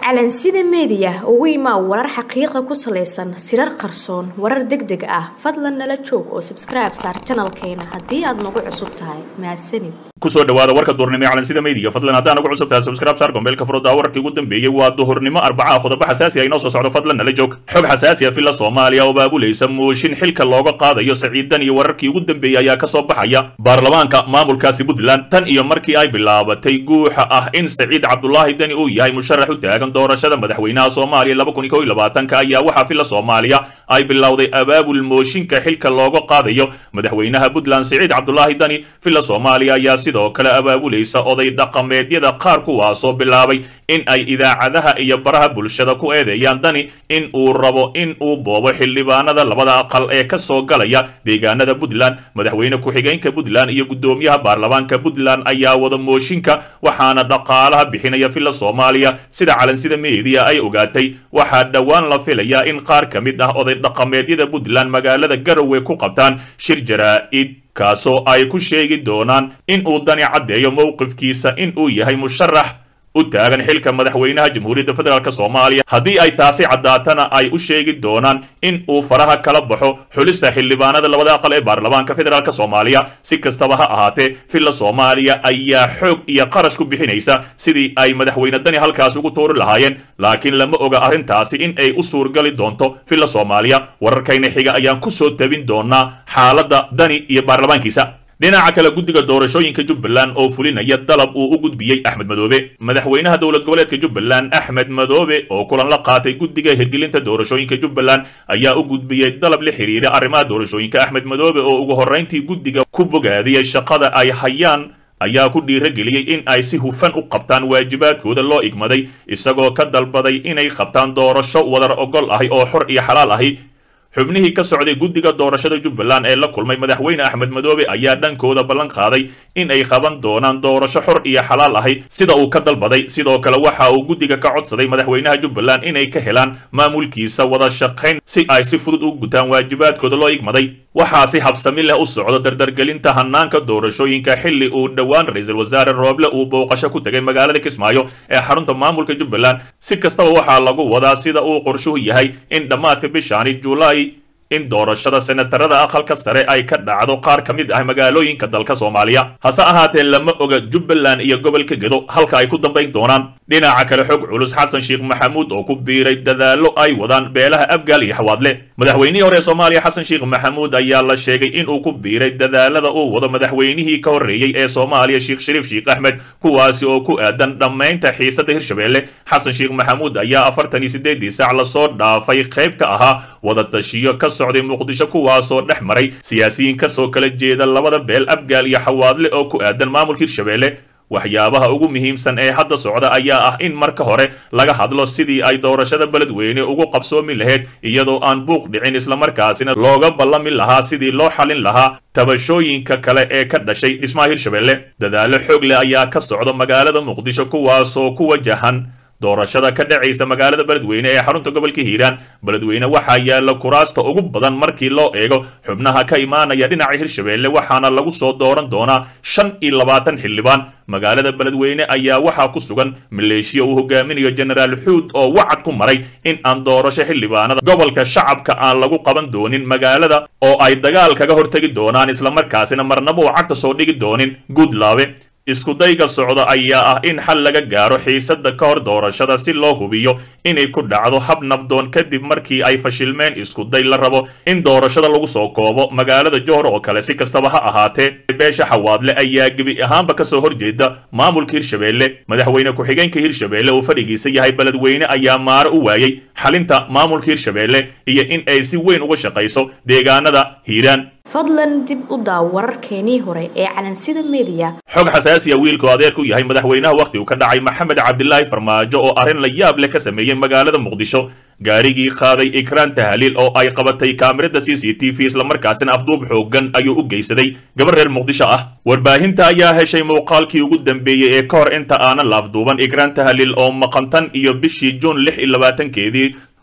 calansida meediya ugu imaa warar xaqiiqa ku salaysan sirar qarsoon warar deg deg ah fadlan nala joog oo sabskribe saar janalkeena haddii aad nagu cusub tahay mahadsanid kusoo dhawaada warka duhurnimo ee calansida meediya fadlan haddaan ugu cusub tahay subscribe saar gombeelka furada wararkii ugu dambeeyey waa duhurnimo arbacaha qodobo xasaasi ah inoo soo socdo fadlan nala joog xog xasaasi ah filla soomaaliya oo baabulaysa mooshin xilka looga qaadayo saciidan iyo wararkii ugu dambeeyey ayaa kasoo baxaya baarlamaanka maamulkaasi puntland tan iyo markii ay bilaabatay guuxa ah in saciid cabdulaahi deni uu yahay musharax u taagan doorashada madaxweynaha soomaaliya laba kun iyo kow iyo labaatanka ayaa waxaa filla soomaaliya ay bilowday abaabul mooshinka xilka looga qaadayo madaxweynaha puntland saciid cabdulaahi deni filla soomaaliya ayaa sidoo kale abaabulaysa oday dhaqameedyada qaar kuwaasoo bilaabay in ay idaacadaha iyo baraha bulshada ku eedeeyaan dani in uu rabo in uu boobo xildhibaanada labada aqal ee ka soo galaya deegaanada puntland madaxweyne ku-xigeenka puntland iyo guddoomiyaha baarlamaanka puntland ayaa wada mooshinka waxaana dhaqaalaha bixinaya filla soomaaliya sida calansida meediya ay ogaatay waxaa dhowaan la filayaa in qaar ka mid ah oday dhaqameedyada puntland magaalada garowe ku qabtaan shir jaraa-id kaasoo ay ku sheegi doonaan in uu dani caddeeyo mowqifkiisa in uu yahay musharax u taagan xilka madaxweynaha jamhuuriyadda federaalk soomaaliya haddii ay taasi caddaatana ay u sheegi doonaan in uu faraha kala baxo xulista xildhibaanada labada aqal ee baarlamaanka federaalk soomaaliya si kastaba ha ahaatee filla soomaaliya ayaa xoog iyo qarash ku bixinaysa sidii ay madaxweyne dani halkaas ugu tuuri lahaayeen laakiin lama oga arrintaasi in ay u suurgali doonto filla soomaaliya wararkayna xiga ayaan kusoo tabin doonaa xaaladda dani iyo baarlamaankiisa dhinaca kale guddiga doorashooyinka jubbaland oo fulinaya dalab uu u gudbiyey axmed madoobe madaxweynaha dowlad goboleedka jubbaland axmed madoobe oo kulan la qaatay guddiga hirgelinta doorashooyinka jubbaland ayaa u gudbiyey dalab la xiriira arrimaha doorashooyinka axmed madoobe oo ugu horrayntii guddiga ku bogaadiyey shaqada ay hayaan ayaa ku dhiirageliyey in ay si hufan u qabtaan waajibaadkooda loo igmaday isagoo ka dalbaday inay qabtaan doorasho wadar ogol ahi oo xor iyo xalaal ahi xubnihii ka socday guddiga doorashada jubbaland ee la kulmay madaxweyne axmed madoobe ayaa dhankooda ballan qaaday in ay qaban doonaan doorasho xor iyo xalaal ahi sida uu ka dalbaday sidoo kale waxa uu guddiga ka codsaday madaxweynaha jubbaland inay ka helaan maamulkiisa wada shaqayn si ay si fudud u gutaan waajibaadkooda loo igmaday waxaa si habsami leh u socdo dardargelinta hanaanka doorashooyinka xilli uu dhowaan ra-iisul wasaare rooble uu booqasho ku tegay magaalada kismaayo ee xarunta maamulka jubbaland si kastaba waxaa lagu wadaa sida uu qorshuhu yahay in dhammaadka bishaani julaay in doorashada senatarada aqalka sare ay ka dhacdo qaar ka mid ah magaalooyinka dalka soomaaliya hase ahaatee lama oga jubbaland iyo gobolka gedo halka ay ku dambayn doonaan dhinaca kale xog culus xasan sheekh maxamuud oo ku biiray dadaallo ay wadaan beelaha abgaal iyo xawaadle madaxweynihii hore ee soomaaliya xasan sheekh maxamuud ayaa la sheegay inuu ku biiray dadaalada uu wado madaxweynihii ka horreeyey ee soomaaliya sheekh shariif sheekh axmed kuwaasi oo ku aadan dhammaynta xiisadda hirshabeelle xasan sheekh maxamuud ayaa afartan iyo siddeedii saac lasoo dhaafay qayb ka ahaa wadatashiyo ka socday muqdisho kuwaasoo dhex maray siyaasiyiin kasoo kala jeeda labada beel abgaal iyo xawaadle oo ku aadan maamulka hirshabeelle waxyaabaha ugu muhiimsan ee hadda socda ayaa ah in marka hore laga hadlo sidii ay doorashada beledweyne ugu qabsoomi lahayd iyadoo aan buuq dhicin islamarkaasina looga ballami lahaa sidii loo xalin lahaa tabashooyinka kale ee ka dhashay dhismaha hirshabeelle dadaallo xoog leh ayaa ka socda magaalada muqdisho kuwaasoo ku wajahan doorashada ka dhacaysa magaalada beledweyne ee xarunta gobolka hiiraan beledweyne waxaa yaalla kuraasta ugu badan markii loo eego xubnaha ka imaanaya dhinaca hirshabeelle waxaana lagu soo dooran doonaa shan iyo labaatan xildhibaan magaalada beledweyne ayaa waxaa ku sugan maleeshiya uu hogaaminayo jenaraal xuud oo wacad ku maray in aan doorasho xildhibaanada gobolka shacabka aan lagu qaban doonin magaalada oo ay dagaal kaga hortegi doonaan islamarkaasina marnaba uu cagta soo dhigi doonin guudlaabe iskudayga socda ayaa ah in xal laga gaaro xiisadda ka hor doorashada si loo hubiyo inay ku dhacdo hab nabdoon kadib markii ay fashilmeen iskuday la rabo in doorashada lagu soo koobo magaalada johor oo kale si kastaba ha ahaatee beesha xawaadle ayaa gebi ahaanba kasoo horjeeda maamulka hirshabeelle madaxweyne ku-xigeenka hirshabeelle uu fadhigiisa yahay beledweyne ayaa maaro u waayey xalinta maamulka hirshabeelle iyo in ay si weyn uga shaqayso deegaanada hiiraan fadlan dib u daaw wararkeenii hore ee calansida meediya xog xasaasiya wiilku adeerku yahay madaxweynaha wakhti uu ka dhacay maxamed cabdilaahi farmaajo oo arrin la yaab leh ka sameeyey magaalada muqdisho gaarigii qaaday ikraan tahliil oo ay qabatay kaamirada c c t v islamarkaasina afduub xoogan ayuu u geysaday gabar reer muqdisho ah warbaahinta ayaa heshay muuqaalkii ugu dambeeyey ee ka hor inta aanan la afduuban ikraan tahliil oo maqantan iyo bishii juun lix iyo labaatankeedii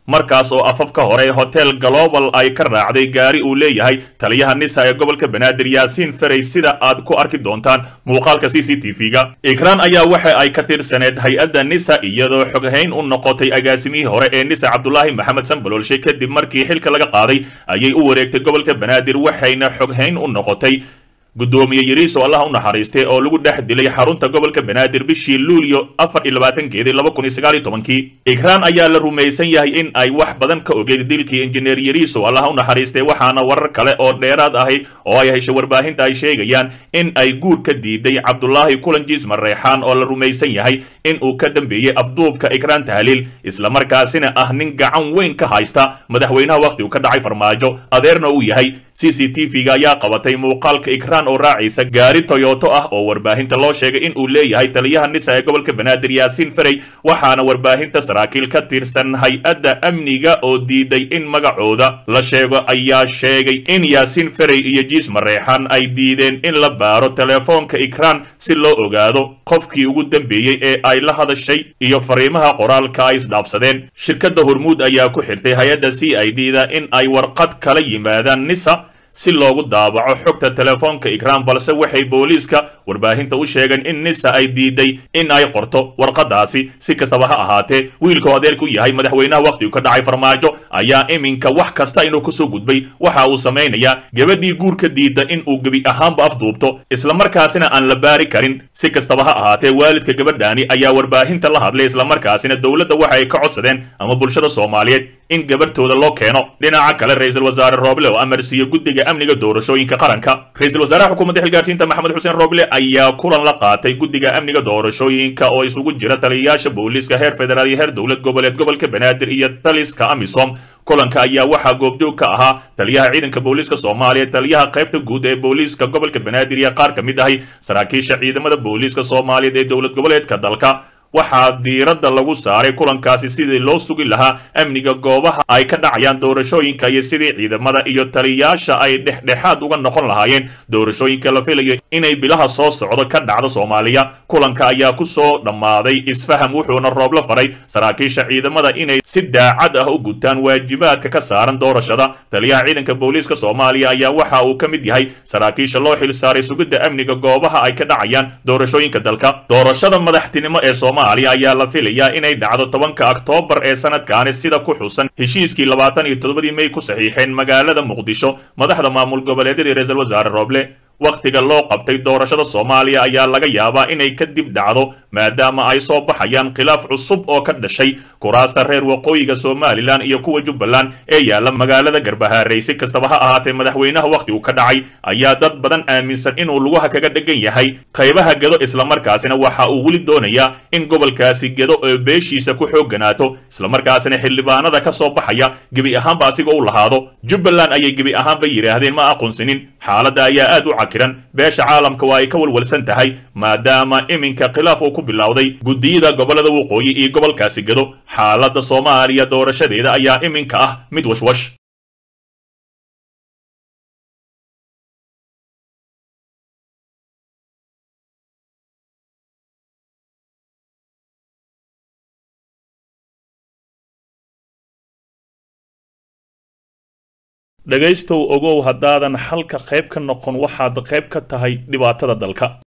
markaas oo afafka hore hotel global ay ka raacday gaari uu leeyahay taliyaha nisa ee gobolka banaadir yaasiin ferey sida aad ku arki doontaan muuqaalka c c t v-ga ikraan ayaa waxa ay ka tirsaneed hay-adda nisa iyadoo xoghayn u noqotay agaasimihii hore ee nisa cabdulaahi maxamed sanbaloolshe kadib markii xilka laga qaaday ayay u wareegtay gobolka banaadir waxayna xoghayn u noqotay guddoomiye yariiso allaha u naxariistay oo lagu dhex dilay xarunta gobolka banaadir bishii luulyo afar iyo labaatankeedii laba kun iyo sagaal iyo tobankii ikraan ayaa la rumaysan yahay in ay wax badan ka ogeed dilkii injineer yariiso allaha u naxariistay waxaana warar kale oo dheeraad ahi oo ay heshay warbaahinta ay sheegayaan in ay guur ka diiday cabdulaahi kulanjiis mareexaan oo la rumaysan yahay in uu ka dambeeyey afduubka ikraan tahliil islamarkaasina ah nin gacan weyn ka haysta madaxweynaha wakhtigu ka dhacay farmaajo adeerna uu yahay c c t v-ga ayaa qabatay muuqaalka ikraan oo raacaysa gaari toyoto ah oo warbaahinta loo sheegay in uu leeyahay taliyaha nisa ee gobolka banaadir yaasiin ferey waxaana warbaahinta saraakiil ka tirsan hay-adda amniga oo diiday in magacooda la sheego ayaa sheegay in yaasiin ferey iyo jiis mareexan ay diideen in la baaro telefoonka ikraan si loo ogaado qofkii ugu dambeeyey ee ay la hadashay iyo fariimaha qoraalka ay isdhaafsadeen shirkadda hormuud ayaa ku xirtay hay-adda c i d da in ay warqad kala yimaadaan nisa si loogu daabaco xogta telefoonka ikraan balse waxay booliiska warbaahinta u sheegeen in nisa ay diiday in ay qorto warqadaasi si kastaba ha ahaatee wiilkao adeerku yahay madaxweynaha wakhtigu ka dhacay farmaajo ayaa iminka wax kasta inuu kusoo gudbay waxa uu samaynayaa gabadhii guurka diida in uu gebi ahaanba afduubto islamarkaasina aan la baari karin si kastaba ha ahaatee waalidka gabadhaani ayaa warbaahinta la hadlay islamarkaasina dowladda waxa ay ka codsadeen ama bulshada soomaaliyeed in gabarhtooda loo keeno dhinaca kale ra-iisul wasaare rooble oo amar siiye guddiga amniga doorashooyinka qaranka ra-iisul wasaaraha xukuumadda xilgaarsiinta maxamed xuseen rooble ayaa kulan la qaatay guddiga amniga doorashooyinka oo isugu jira taliyayaasha booliiska heer federaal iyo heer dowlad goboleed gobolka banaadir iyo taliska amisom kulanka ayaa waxaa goobjoog ka ahaa taliyaha ciidanka booliiska soomaaliya taliyaha qaybta guud ee booliiska gobolka banaadir iyo qaar ka mid ahi saraakiisha ciidamada booliiska soomaaliyeed ee dowlad goboleedka dalka waxaa diiradda lagu saaray kulankaasi sidii loo sugi lahaa amniga goobaha ay ka dhacayaan doorashooyinka iyo sidii ciidamada iyo taliyayaasha ay dhexdhexaad uga noqon lahaayeen doorashooyinka la filayo inay bilaha soo socdo ka dhacdo soomaaliya kulanka ayaa ku soo dhammaaday isfaham wuxuuna roobla faray saraakiisha ciidamada inay si daacad ah u gutaan waajibaadka ka saaran doorashada taliyaha ciidanka booliiska soomaaliya ayaa waxa uu ka mid yahay saraakiisha loo xil saaray sugidda amniga goobaha ay ka dhacayaan doorashooyinka dalka doorashada madaxtinimo ee soomaaliya ayaa la filayaa inay dhacdo tobanka oktoobar ee sanadkaani sida ku xusan heshiiskii labaatan iyo toddobadii mey ku saxiixeen magaalada muqdisho madaxda maamul goboleedyadii ra-iisul wasaare rooble wakhtiga loo qabtay doorashada soomaaliya ayaa laga yaabaa inay kadib dhacdo maadaama ay soo baxayaan khilaaf cusub oo ka dhashay kuraasta reer waqooyiga somalilan iyo kuwa jubbaland ee yaalla magaalada garbahaarey si kastaba ha ahaatee madaxweynaha wakhtigu ka dhacay ayaa dad badan aaminsan inuu lugaha kaga dhegan yahay qaybaha gedo islamarkaasina waxa uu weli doonayaa in gobolkaasi gedo ee beeshiisa ku xoogganaato islamarkaasina xildhibaanada ka soo baxaya gebi ahaanba asiga u lahaado jubbaland ayay gebi ahaanba yidhaahdeen ma aqoonsinin xaaladda ayaa aad u cakiran beesha caalamka waa ay ka walwalsan tahay maadaama iminka khilaaf uu ku bilowday guddiyada gobollada waqooyi iyo gobolkaasi gedo xaaladda soomaaliya doorashadeeda ayaa iminka ah mid washwash dhegaystow ogow haddaadan xalka qayb ka noqon waxaad qayb ka tahay dhibaatada dalka